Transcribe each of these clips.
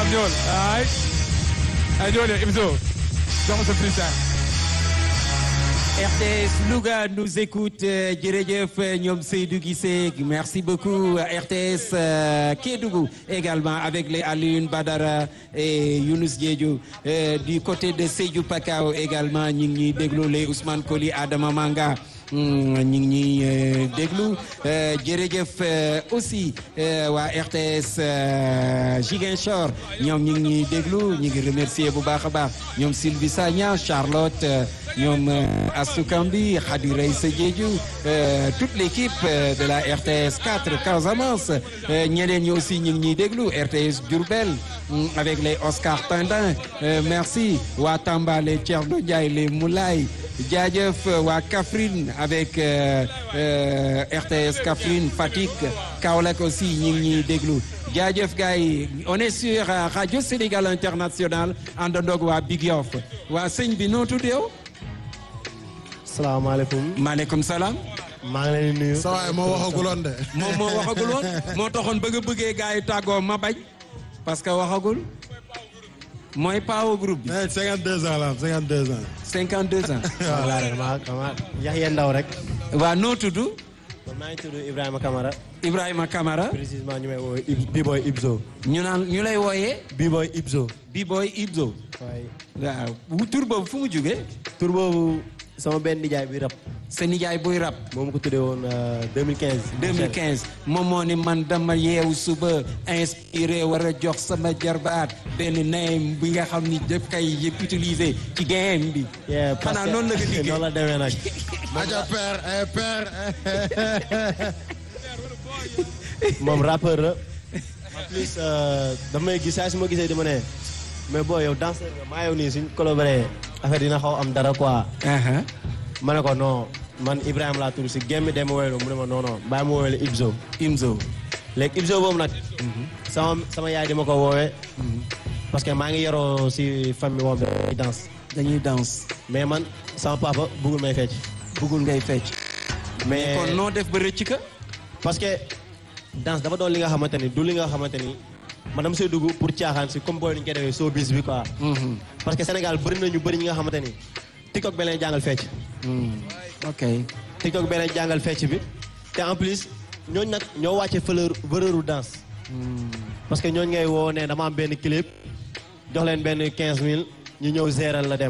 waaw ñëwal ay ay ñëwal yow Ibzo jox ma sa freestyle RTS Louga nous écoute euh, jërëjëf ñoom Seydou Guissé merci beaucoup RTS euh, Kédougou également avec les Alioune Badara et Younous Diédhiou euh, du côté de Sédhiou Pakao également ñu ngi ñuy déglu les Ousmane Koli Adama Manga ñu ngi ñuy déglu jërëjëf aussi waa RTS Ziguinchor ñoom ñu ngi ñuy déglu ñu ngi remercier bu baax a baax ñoom Sylvie Sagna Charlotte ñoom Astou Kambi Khady Reissa Diédhiou toute l'équipe de la RTS 4 Casamance ñeneen ñi aussi ñu ngi ñuy déglu RTS Diourbel avec les Oscar Tandin merci waa Tamba les Thierno Ndiaye les Moulay jaajëf waa Kaffrine avec euh, euh, RTS Kaffrine Fatick Kaolack aussi ñu ngi ñuy déglu jaajëf gars yi on est sur euh, Radio Sénégal International àndandoog waa Big Yoff waa sëñ bi noo tudd yow. salaamaaleykum. maaleykum salaam. maa ngi leen di nuyu. sa waay moo waxaguloon de. moom moo waxaguloon moo taxoon bëgg a bëggee gars yi tàggoo ma bañ parce que waxagul mooy paawu groupe bi. mais 52 ans la am 52 ans. 52 ans. voilà rek maa maa Yaxya Ndaw rek. waa noo tudd man maa ngi tudd Ibrahima Kamara. Ibrahima Kamara précisément ñu may woo B-boy Ibzo. ñu naan ñu lay wooyee B-boy Ibzo. B-boy Ibzo. waaye waaw tur boobu fu mu jógee tur boobu sama benn nijaay bi rap. sa nijaay buy rap moom ko tuddee woon 2015. 2015 moom moo ni man dama yeewu suba inspiré war a jox sama jarbaat benn name bi nga xam ni daf kay yëpp utiliser ci game bi yeah parce xanaa que noonu la nga liggéey noonu la demee nag. Aja père eh père. moom rappeur la. en plus dama may gis saa su ma gisee di ma ne mais boo yow danseur nga maa yow nii suñ collaboré affaire dina xaw am dara quoi. Aha. ma ne ko non man Ibrahima laa tudd si gémm dem ma woowee mu ne ma non non bàyyi ma woowee Ibzo. Imzo léegi Ibzo boobu nag. sama sama yaay di ma ko woowee. parce que maa ngi yoroo si famille boobu dañuy danse. dañuy danse mais man sama papa bëggul may fecc. bëggul ngay fecc mais kon noo def ba rëcc ka parce que danse dafa doon li nga xamante ni du li nga xamante ni man dama see dugg pour caaxaan si comme booy ni ñu koy defee showbiz bi quoi. parce que Sénégal bëri na ñu bëri ñi nga xamante ni TikTok bi leen jàngal fecc. ok TikTok bi leen jàngal fecc bi te en plus ñooñu nag ñoo wàcce valeur valeur u danse. parce que ñooñu ngay woo ne dama am benn clip jox leen benn 15000 ñu ñëw géral la dem.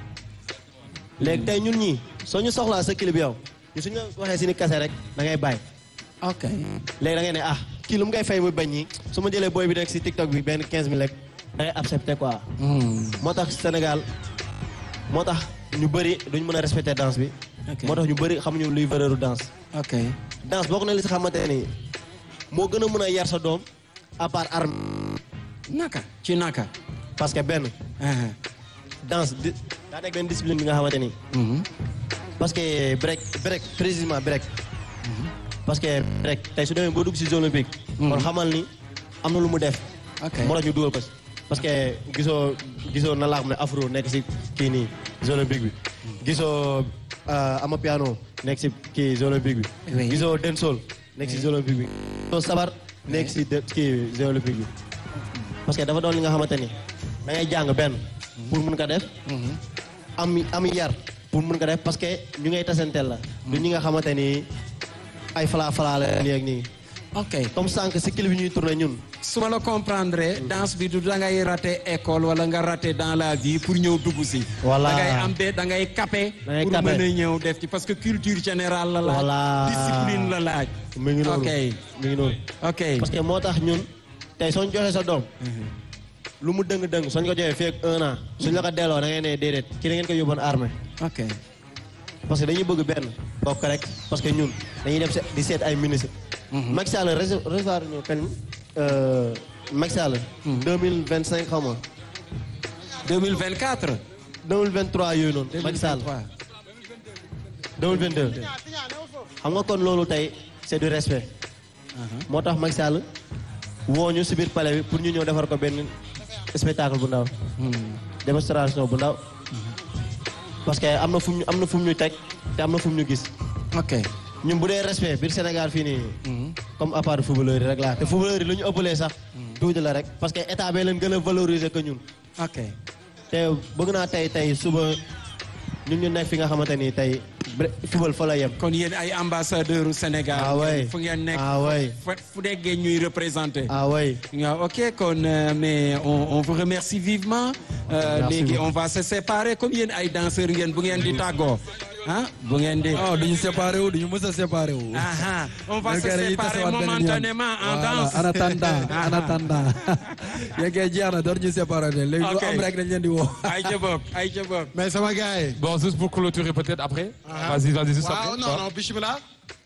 léegi tey ñun ñii soo ñu soxlaa sa clip yow ñu suñu la waxee si ni kase rek da ngay bàyyi. ok léegi da ngay ne ah kii lu mu ngay fay muy bañ ñi su ma jëlee booy bi nekk si TikTok bi benn 15000 rek da ngay accepté quoi. moo tax Sénégal moo tax ñu bëri duñ mën a respecté danse bi. Ok. moo tax ñu bëri xamuñu luy valeur u danse. ok danse bokk na li si xamante ni moo gën a mën a yar sa doom à part arme naka ci naka parce que benn Aha. danse di daa nekk benn discipline bi nga xamante ni Mhm. parce que break break précisément break parce que break tey su demee boo dugg si zone olympique kon xamal ni am na lu mu def ok moo tax ñu dugal ko si parce que gisoo gisoo na laa xam ne afro nekk si kii nii zone olympique bi gisoo euh, ama piano nekk si kii zone olympique bi Oui. gisoo dancehall nekk si zone olympique bi gisoo sabar nekk si de- kii zone olympique bi parce que dafa doon li nga xamante ni da ngay jàng benn pour mun ko def am am yar pour mun ko def parce que ñu ngay tasanteel la du ñi nga xamante ni ay falaa falaa la nii ak nii ok comme sànq si clip bi ñuy tourné ñun su ma la comprendre danse bi du da ngay raté école wala nga raté dans la vie pour ñëw dugg si. Voilà. da ngay am be da ngay capé. Da ngay pour capé. mën a ñëw def ci parce que culture générale la laaj. Voilà. discipline la laaj. mi ngi noonu ok mi ngi noonu ok parce que moo tax ñun tey soo ñu joxee sa doom lu mu dëng-dëng soo ñu ko joxee fii ak un an suñ la ko delloo da ngay ne déedéet ki da ngeen ko yóbboon armée ok parce que dañuy bëgg benn bokk rek parce que ñun dañuy dem se- di seet ay ministre Macky Sall rece- recevoir ñu kañ euh, Macky Sall 2025 xaw ma 2024. 2023 yooyu noonu Macky Sall 2022 xam nga kon loolu tey c'est du respect moo tax Macky Sall woo ñu si biir palais bi pour ñu ñëw defar ko benn spectacle bu ndaw démonstration bu ndaw parce que am na fu mu am na fu mu ñu teg te am na fu mu ñu gis ok ñun bu dee respect biir Sénégal fii nii comme à part footballeur yi rek laa te footballeur yi lu ñu ëppalee sax tuuti la rek parce que état bee leen gën a valoriser que ñun ok te bëgg naa tey tey suba ñun ñu nekk fi nga xamante ni tey bre- football fa la yem kon yéen ay ambassadeur u Sénégal Ah ouais. fu ngeen nekk Ah ouais. fu fu nekkee ñuy représenté ah oui waaw ok kon euh, mais on on vous remercie vivement Euh, Merci léegi beaucoup. on va se séparer comme yéen ay danseurs ngeen bu ngeen di tàggoo ah bu ngeen di non duñu séparé wu duñu mës a séparé wu. aha on va Yéen se kay dañuy séparer tasewaat beneen yoon. momentanément en Voilà, danse en attendant en Ah. attendant. yéen kay jeex na door ñu séparé de léegi lu Ok. am rek dañ leen di woo. ay ca bokk ay ca bokk mais sama gars yi. Bon, juste pour clôturer peut-être après. Vas-y, vas-y, juste waaw après. non non bisimilah.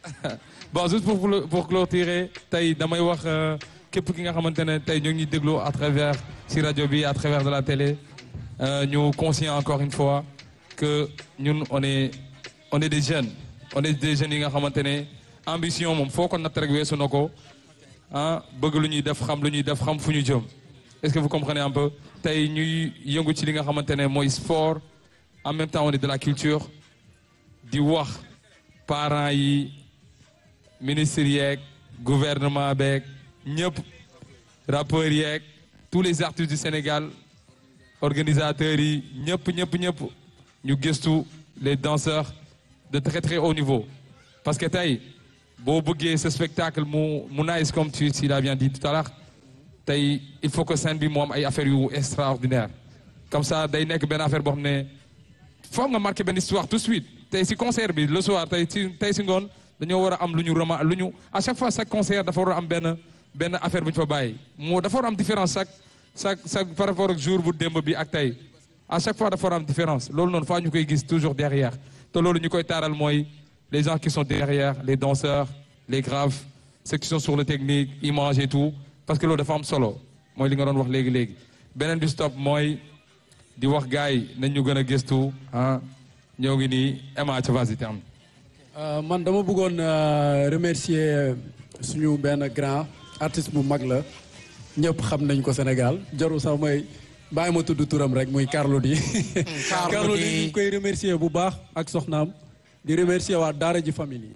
bon juste pour clo- pour clôturer tey damay wax euh, képp ki nga xamante ne tey ñoo ngi déglu à travers si rajo bi à travers de la télé euh, ñu conscient encore une fois que ñun on est on est des jeunes on est des jeunes yi nga xamante ne ambition moom foo ko natt rek weesu na ko ah bëgg lu ñuy def xam lu ñuy def xam fu ñu jëm est-ce que vous comprenez un peu tey ñuy yëngu ci li nga xamante ne mooy sport en même temps on est de la culture di wax parents yi ministres yeeg gouvernement beeg ñëpp rappeurs yeeg tous les artistes du Sénégal organisateurs yi ñëpp ñëpp ñëpp ñu gëstu les danseurs de très très haut niveau parce que tey boo bëggee ce spectacle mu mu nice comme tu tu l'as bien dit tout à l'heure tey il faut que scène bi mu am ay affaires yu extraordinaire comme ça day nekk benn affaire boo xam ne foog nga marqué benn histoire tout de suite tey si concert bi le soir tey si tey si ngoon dañoo war a am lu ñu rema lu ñu à chaque fois chaque concert dafa war a am benn benn affaire bu ñu fa bàyyi moo dafa war a am différence chaque chaque chaque par rapport ak jour bu démb bi ak tey à chaque fois dafa war a am différence loolu noonu faa ñu koy gis toujours derrière te loolu ñu koy taaral mooy les gens qui sont derrière les danseurs les graves ceux qui sont sur le technique image et tout parce que loolu dafa am solo mooy li nga doon wax léegi léegi beneen bi stop mooy di wax gars yi nañ ñu gën a gëstu ah ñoo ngi nii Emma ca vas-y termine. Euh, man dama bëggoon euh, remercier euh, suñu benn grand artiste bu mag la ñëpp xam nañ ko Sénégal jarul sax mooy bàyyi ma tudd turam rek muy Carlou D. Carlou Carlou D D. ñu ngi koy remercier bu baax ak soxnaam di remercier waa Daara ji famille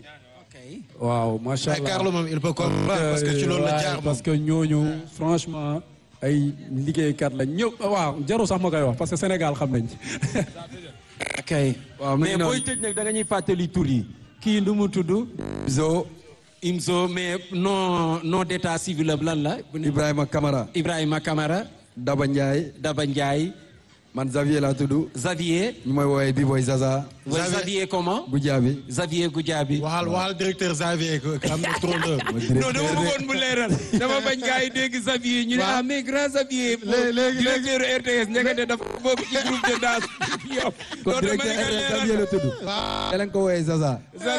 waaw macha mais allah Carlo moom il peut comprendre parce que ci loolu la Ouais, jaar moom. parce que ñooñu franchement ay liggéeykat lañ ñëpp waaw jarul sax ma koy wax parce que Sénégal xam nañ ok waaw mi mais ngi noonu. booy tëj nag da nga ñuy fàttali tur yi kii nu mu tudd Zo Imzo mais non non d'état civil am lan la Ibrahima Camara Ibrahima Camara Daba Ndiaye Daba Ndiaye man Xavier laa tudd Xavier ñu may woowee B-boy Zaza wa Xavier comment Goudiaby Xavier Goudiaby waxal waxal directeur Xavier que que am na trondeur. non dama bëggoon mu leeral dama bañ gars yi dégg Xavier ñu ne Waaw. ah mais grand Xavier Léegi- léegi- directeur RTS ndekete dafa bokk ci groupe de danse yow kon loolu dama directeur ne nga RTS Xavier leeral la tudd te leen ko woowee Zaza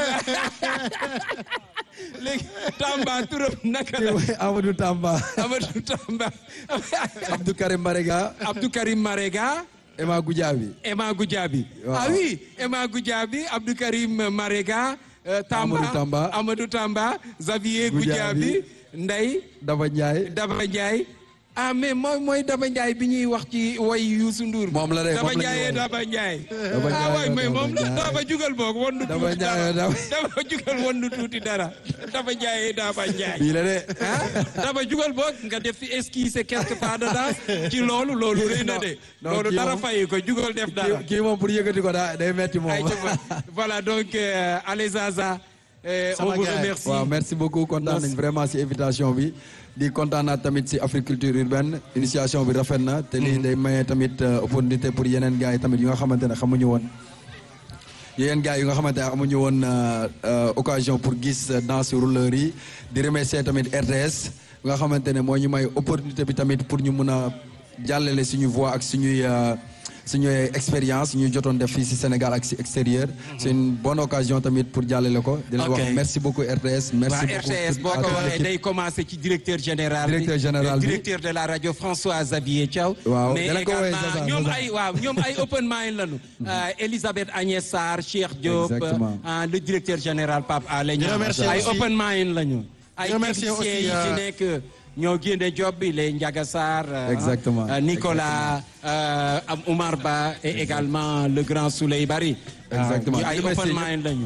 léegi Tamba turam naka la Amadou Tamba Amadou Tamba Abdou Karim Marega Abdou Karim Marega Emma Goudiaby Emma Goudiaby Waaw. ah oui Emma Goudiaby Abdou Karim Marega euh, Tamba Amadou Tamba. Amadou Tamba Xavier Goudiaby. Goudiaby Ndeye Daba Ndiaye Daba Ndiaye ah mais mooy mooy Daba Ndiaye bi ñuy wax ci way Youssou Ndour Moom la de, Daba moom la ñuy Ndiaye woy. Daba Ndiaye Daba ah Ndiaye, way mais Daba moom la Ndiaye. Daba jugal boog wondu Daba tuuti Ndiaye, dara Daba- Daba jugal wondu tuuti dara Daba Ndiaye Daba Ndiaye bii la de ah daba jugal boog nga def fi esquisse quelque part de danse ci loolu loolu rëy na de non, loolu kii dara moom- fayi ko jugal def dara kii kii moom pour yëkkati ko daa day metti moom ay ca voilà donc euh, allez Zaza euh, on Sama vous gars yi. remercie waaw merci beaucoup kontaan nañ vraiment si invitation bi di kontaan naa tamit si Africulture urbaine initiation bi rafet na te lii day maye tamit euh, opportunité pour yeneen gars yi tamit yu nga xamante ne xamuñu woon yeneen gars yu nga xamante ne amuñu woon euh, euh, occasion pour gis euh, danse rouleur yi di remercier tamit RTS nga xamante ne moo ñu may opportunité bi tamit pour ñu mun a jàllale suñu voix ak suñuy euh, suñuy expérience ñu jotoon def fii si Sénégal ak si extérieur c'est une bonne occasion tamit pour jàllale ko di leen Ok. wax merci beaucoup RTS merci waa beaucoup RTS boo à ko toute waxee l'équipe. day commencé ci directeur général bi Directeur général bi. directeur de la radio François Xavier Thiaw Waaw, mais dala ko woowee également Zaza, ñoom Zaza. ay waaw ñoom ay open mind lañu Euh, Elisabeth Agnès Sarr Cheikh Diop Exactement. ah, le directeur général Pape Alé Niang remercie ay aussi- open mind lañu ay Je remercie techniciens aussi, yi ci euh, nekk ñoo génne job bi les Ndiaga Sarr euh, Exactement. euh, Nicolas euh, am Oumar Ba et également le grand Souley Bari Exactement. ñu ay Remercie open ñëpp. mind lañu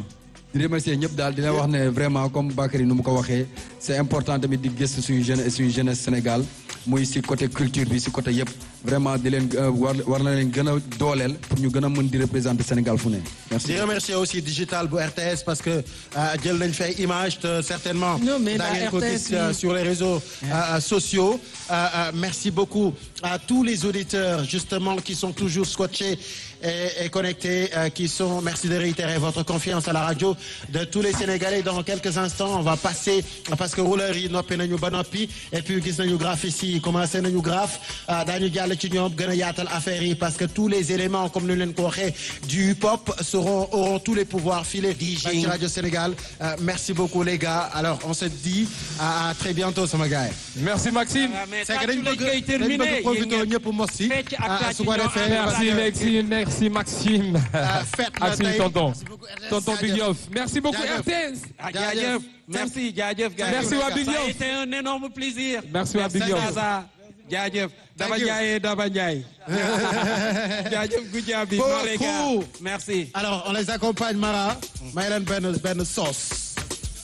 di remercier ñëpp daal dina wax ne vraiment comme Bakary nu mu ko waxee c'est important tamit di gëstu suñu jeune suñu jeunesse Sénégal muy si côté culture bi si côté yëpp vraiment di leen euh, war war na leen gën a dooleel pour ñu gën a mën di représenter Sénégal fu ne merci. di remercier aussi digital bu RTS parce que euh, jël nañ fay image te certainement. Non, mais daa la ngeen ko RTS gis euh, bi- sur les réseaux euh, sociaux. Euh, euh, merci beaucoup à tous les auditeurs justement qui sont toujours scotchés et, et connectés, euh, qui sont. Merci de réitérer votre confiance à la radio de tous les Sénégalais. Dans quelques instants, on va passer parce que rouleur yi noppi nañu ba noppi et puis gis nañu graphistes yi commencé nañu graphe ah, daañu jàll ci ñoom gën a yaatal affaire yi parce que tous les éléments comme ni leen ko waxee du hip-hop seront auront tous les pouvoirs filés ci Radio Sénégal Euh, merci beaucoup les gars alors on se dit à, à très bientôt sama gars yi. merci Maxime. Ah, mais c'est que dañ tàccu lañ bëgg koy dañ terminer bëgg profité yéen ngeen- ñëpp mos si fecc ak ah, tàcc su ko ñoo defee ànd. merci merci merci Maxime. Ah, fête la Maxime tey. tonton Merci beaucoup, RTS. tonton Big Jaajëf. Yoff merci beaucoup Jaajëf. RTS. Ah, Jaajëf. jaajëf merci jaajëf gars Merci waa Big Ça a Yoff. été un énorme plaisir. Merci waa Big Merci Yoff. Zaza. jaajëf Daba you. Ndiaye Daba Ndiaye. jaajëf Goudiaby. Beaucoup. non les gars merci. alors on les accompagne Mara may leen benn benn sauce